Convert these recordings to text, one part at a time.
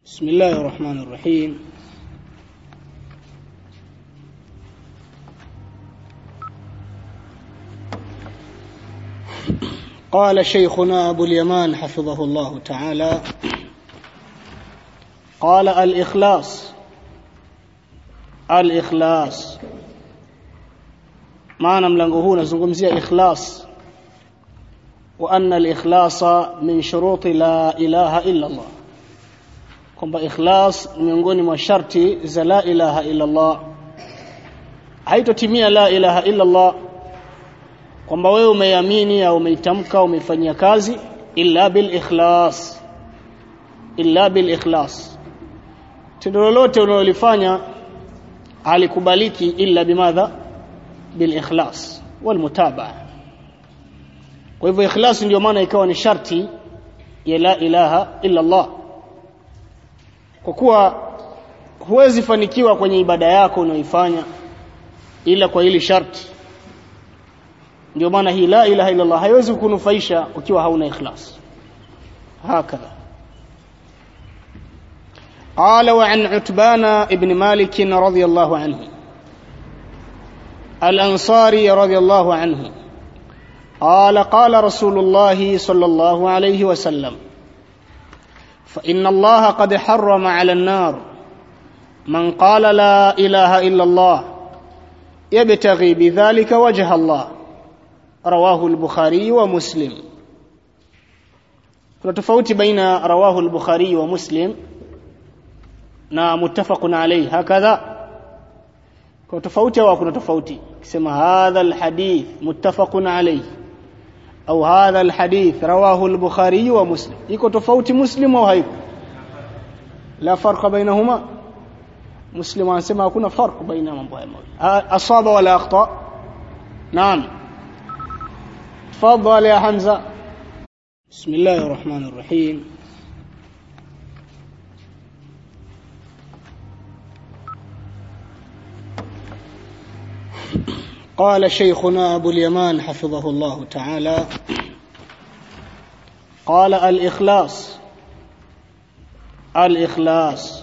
بسم الله الرحمن الرحيم قال شيخنا أبو اليمان حفظه الله تعالى قال الإخلاص الإخلاص maana mlango huu unazungumzia ikhlas wa anna al-ikhlasa min shuruti la ilaha illa Allah kwamba ikhlas ni miongoni mwa sharti za la ilaha illa Allah haitotimia la ilaha illa Allah kwamba wewe umeamini au umeitamka umeifanyia kazi illa bil ikhlas illa bil ikhlas tendo lolote unalolifanya halikubaliki illa bimadha bil ikhlas wal mutabaa kwa hivyo ikhlas ndio maana ikawa ni sharti ya la ilaha illa Allah kwa kuwa huwezi fanikiwa kwenye ibada yako unaoifanya ila kwa hili sharti ndio maana hii la ilaha illa Allah haiwezi kukunufaisha ukiwa hauna ikhlas hakadha قال وعن عتبان ابن مالك رضي الله عنه الأنصاري رضي الله عنه قال قال رسول الله صلى الله عليه وسلم فإن الله قد حرم على النار من قال لا إله إلا الله يبتغي بذلك وجه الله رواه البخاري ومسلم kuna tofauti baina rawahu al-bukhari wa muslim na muttafaqun alayhi hakadha kuna tofauti au kuna tofauti kisema hadha al-hadith muttafaqun alayhi au hadha al-hadith rawahu al-bukhari wa muslim iko tofauti muslim au haiko la farqa bainahuma muslim anasema hakuna farq baina mambo haya mawili asaba wala akhta naam تفضل يا حمزه بسم الله الرحمن الرحيم قال شيخنا أبو اليمان حفظه الله تعالى قال الإخلاص الإخلاص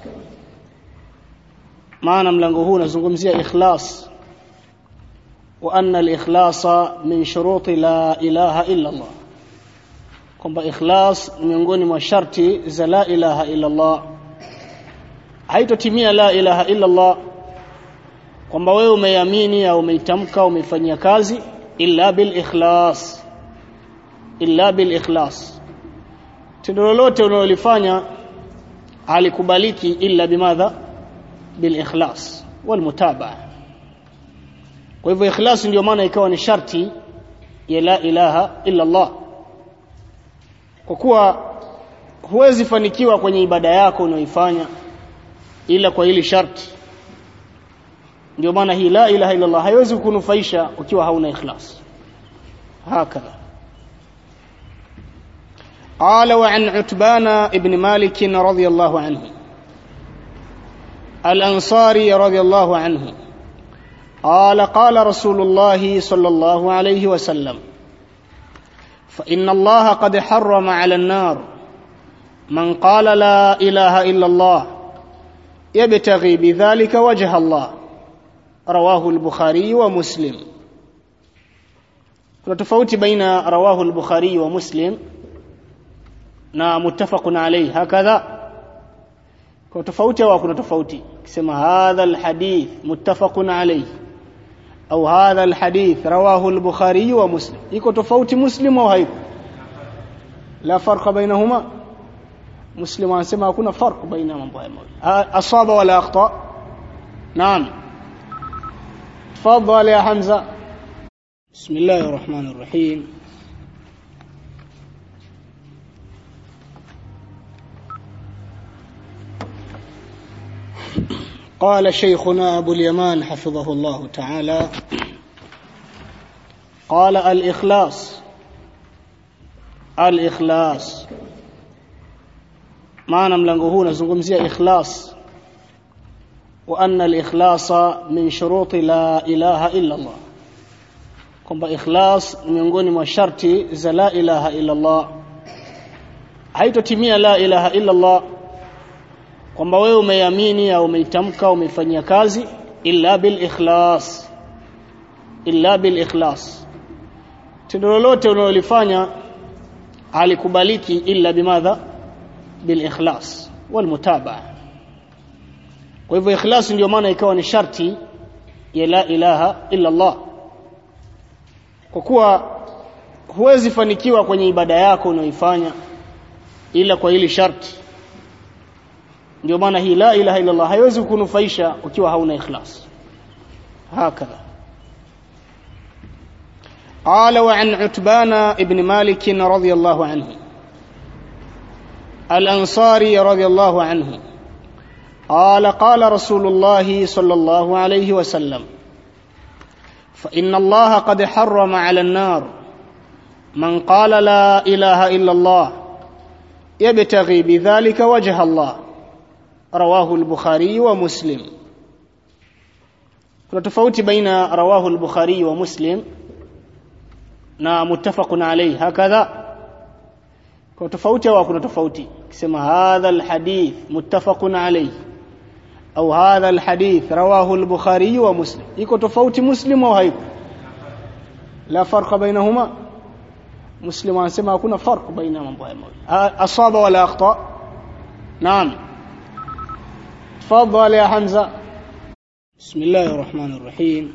معنى ملango huu nazungumzia ikhlas wa anna al-ikhlasa min shuruti la ilaha illa Allah kwamba ikhlas ni miongoni mwa sharti za la ilaha illa Allah haitotimia la ilaha illa Allah kwamba wewe umeamini au umeitamka umeifanyia kazi illa bil ikhlas illa bil ikhlas tendo lolote unalolifanya halikubaliki illa bimadha bil ikhlas wal mutabaa kwa hivyo ikhlas ndio maana ikawa ni sharti ya la ilaha illa Allah kwa kuwa huwezi fanikiwa kwenye ibada yako unaoifanya ila kwa hili sharti ndio maana hii la ilaha illa Allah haiwezi kukunufaisha ukiwa hauna ikhlas hakadha قال وعن عتبان ابن مالك رضي الله عنه الأنصاري رضي الله عنه قال قال رسول الله صلى الله عليه وسلم فإن الله قد حرم على النار من قال لا إله إلا الله يبتغي بذلك وجه الله رواه البخاري ومسلم kuna tofauti baina rawahu al-bukhari wa muslim na muttafaqun alayhi hakadha kuna tofauti au kuna tofauti kisema hadha al-hadith muttafaqun alayhi au hadha al-hadith rawahu al-bukhari wa muslim iko tofauti muslim au haiko la farqa bainahuma muslim anasema hakuna farq baina mambo haya mawili asaba wala akhta naam تفضل يا حمزة بسم الله الرحمن الرحيم قال شيخنا أبو اليمان حفظه الله تعالى قال الإخلاص الإخلاص معنى ملango huu nazungumzia ikhlas وأن الإخلاص من شروط لا إله إلا الله kwamba ikhlas ni miongoni mwa sharti za la ilaha illa Allah haitotimia la ilaha illa Allah kwamba wewe umeiamini au umeitamka umeifanyia kazi illa bil ikhlas illa bil ikhlas tendo lolote unalolifanya halikubaliki illa bimadha bil ikhlas wal mutabaa kwa hivyo ikhlas ndio maana ikawa ni sharti ya la ilaha illa Allah kwa kuwa huwezi fanikiwa kwenye ibada yako unayoifanya ila kwa hili sharti ndio maana hii la ilaha illa Allah haiwezi kukunufaisha ukiwa hauna ikhlas hakadha قال وعن عتبان ابن مالك رضي الله عنه الأنصاري رضي الله عنه قال قال رسول الله صلى الله عليه وسلم فإن الله قد حرم على النار من قال لا إله إلا الله يبتغي بذلك وجه الله رواه البخاري ومسلم kuna tofauti baina rawahu al-bukhari wa muslim na muttafaqun alayhi hakadha kwa tofauti au kuna tofauti kisema hadha al-hadith muttafaqun alayhi au hadha al-hadith rawahu al-bukhari wa muslim iko tofauti muslim au haiko la farqa bainahuma muslim anasema hakuna farq baina mambo haya mawili asaba wala akhta naam تفضل يا حمزه بسم الله الرحمن الرحيم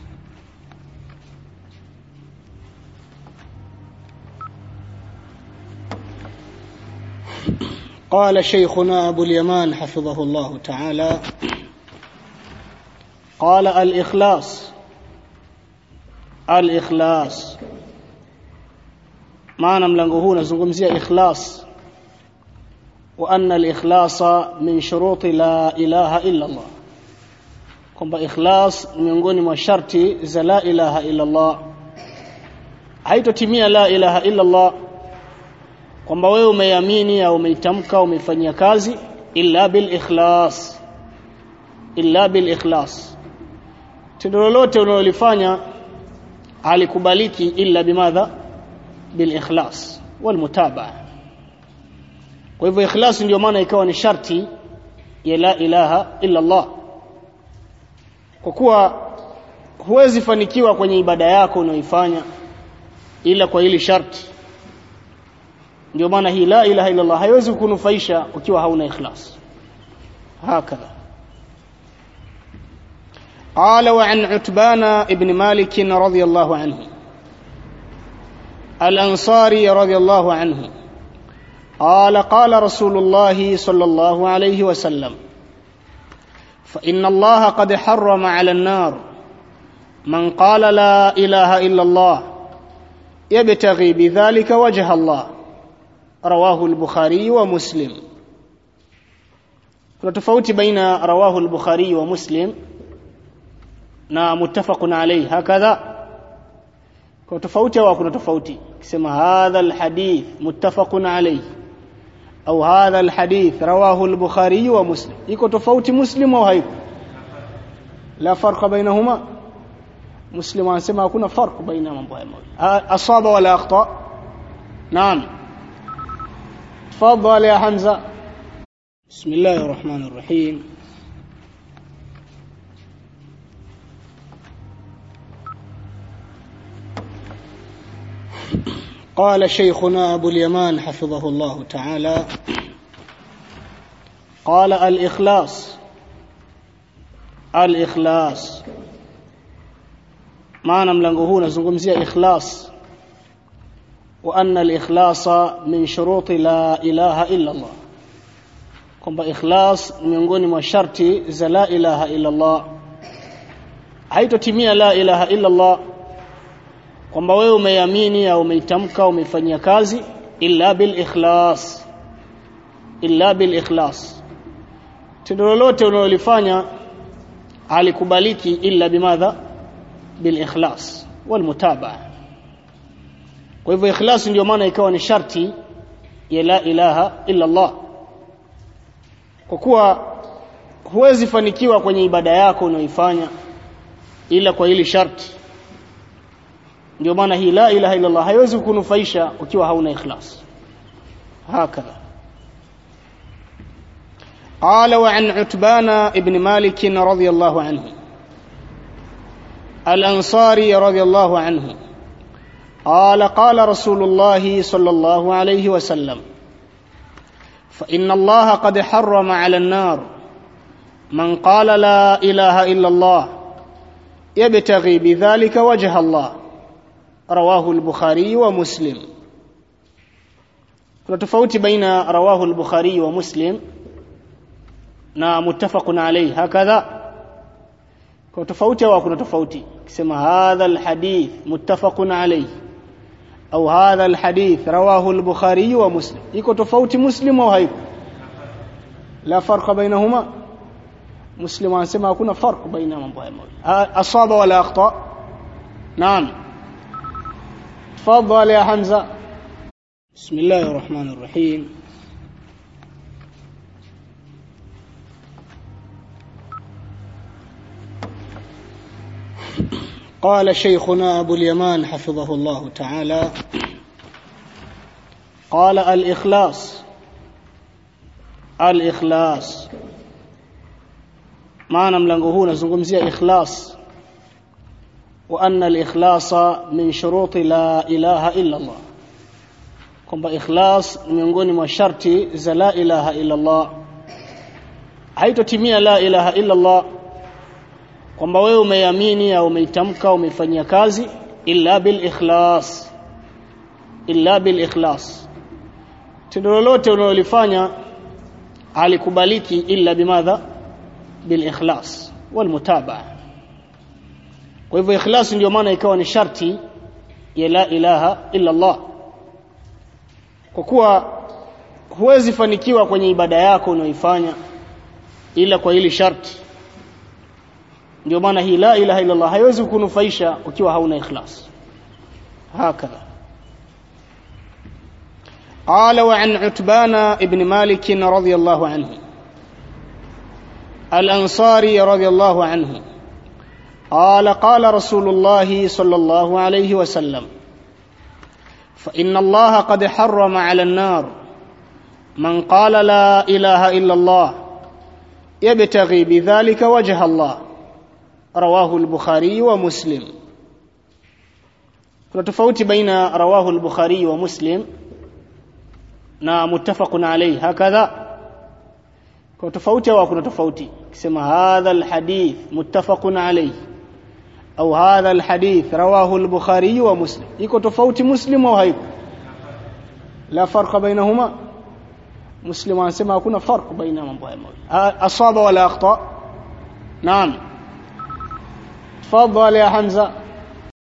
قال شيخنا أبو اليمان حفظه الله تعالى قال الإخلاص الإخلاص معنى ملنغو هنا زنغمزية إخلاص وأن الإخلاص من شروط لا إله إلا الله kwamba ikhlas miongoni mwa sharti za la ilaha illa Allah haitotimia la ilaha illa Allah kwamba wewe umeiamini au umeitamka umeifanyia kazi illa bil ikhlas illa bil ikhlas tendo lolote unalolifanya halikubaliki illa bimadha bil ikhlas wal mutabaa kwa hivyo ikhlas ndio maana ikawa ni sharti ya la ilaha illa Allah kwa kuwa huwezi fanikiwa kwenye ibada yako unayoifanya ila kwa hili sharti ndio maana hii la ilaha illa Allah haiwezi kukunufaisha ukiwa hauna ikhlas hakadha قال وعن عتبان ابن مالك رضي الله عنه الأنصاري رضي الله عنه قال قال رسول الله صلى الله عليه وسلم فإن الله قد حرم على النار من قال لا إله إلا الله يبتغي بذلك وجه الله رواه البخاري ومسلم kuna tofauti baina rawahu al-bukhari wa muslim na muttafaqun alayhi hakadha kwa tofauti au kuna tofauti kisema hadha al-hadith muttafaqun alayhi au hadha al-hadith rawahu al-bukhari wa muslim iko tofauti muslim au haiko la farqa bainahuma muslim anasema hakuna farq baina mambo haya mawili asaba wala akhta naam تفضل يا حمزه بسم الله الرحمن الرحيم قال شيخنا أبو اليمان حفظه الله تعالى قال الإخلاص الإخلاص معنى ملنغو هنا زنغمزية إخلاص وأن الإخلاص من شروط لا إله إلا الله kwamba ikhlas miongoni mwa sharti za la ilaha illa Allah haitotimia la ilaha illa Allah kwamba wewe umeiamini au umeitamka umeifanyia kazi illa bil ikhlas illa bil ikhlas tendo lolote unalolifanya halikubaliki illa bimadha bil ikhlas wal mutabaa kwa hivyo ikhlas ndio maana ikawa ni sharti ya la ilaha illa Allah kwa kuwa huwezi fanikiwa kwenye ibada yako unayoifanya ila kwa hili sharti ndio maana hii la ilaha illa Allah haiwezi kukunufaisha ukiwa hauna ikhlas hakadha قال وعن عتبان ابن مالك رضي الله عنه الأنصاري رضي الله عنه قال قال رسول الله صلى الله عليه وسلم فإن الله قد حرم على النار من قال لا إله إلا الله يبتغي بذلك وجه الله رواه البخاري ومسلم kuna tofauti baina rawahu al-bukhari wa muslim na muttafaqun alayhi hakadha kwa tofauti au kuna tofauti kisema hadha al-hadith muttafaqun alayhi au hadha al-hadith rawahu al-bukhari wa muslim iko tofauti muslim au haiko la farqa bainahuma muslim anasema hakuna farq baina mambo haya mawili asaba wala akhta naam تفضل يا حمزه بسم الله الرحمن الرحيم قال شيخنا أبو اليمان حفظه الله تعالى قال الإخلاص الإخلاص معنى ملنغو هنا زنغمزية إخلاص وأن الإخلاص من شروط لا إله إلا الله kwamba ikhlas ni miongoni mwa sharti za la ilaha illa Allah haitotimia la ilaha illa Allah kwamba wewe umeiamini au umeitamka umeifanyia kazi illa bil ikhlas illa bil ikhlas tendo lolote unalolifanya halikubaliki illa bimadha bil ikhlas wal mutabaa kwa hivyo ikhlas ndio maana ikawa ni sharti ya la ilaha illa Allah kwa kuwa huwezi fanikiwa kwenye ibada yako unaoifanya ila kwa hili sharti ndio maana hii la ilaha illa Allah haiwezi kukunufaisha ukiwa hauna ikhlas hakadha قال وعن عتبان ابن مالك رضي الله عنه الأنصاري رضي الله عنه قال قال رسول الله صلى الله عليه وسلم فإن الله قد حرم على النار من قال لا إله إلا الله يبتغي بذلك وجه الله رواه البخاري ومسلم kuna tofauti baina rawahu al-bukhari wa muslim na muttafaqun alayhi hakadha kuna tofauti au kuna tofauti kisema hadha al-hadith muttafaqun alayhi au hadha alhadith rawahu al-bukhari wa muslim iko tofauti muslim au haiko la farqa bainahuma muslim anasema hakuna farq baina mambo haya mawili asaba wala akhta naam تفضل يا حمزه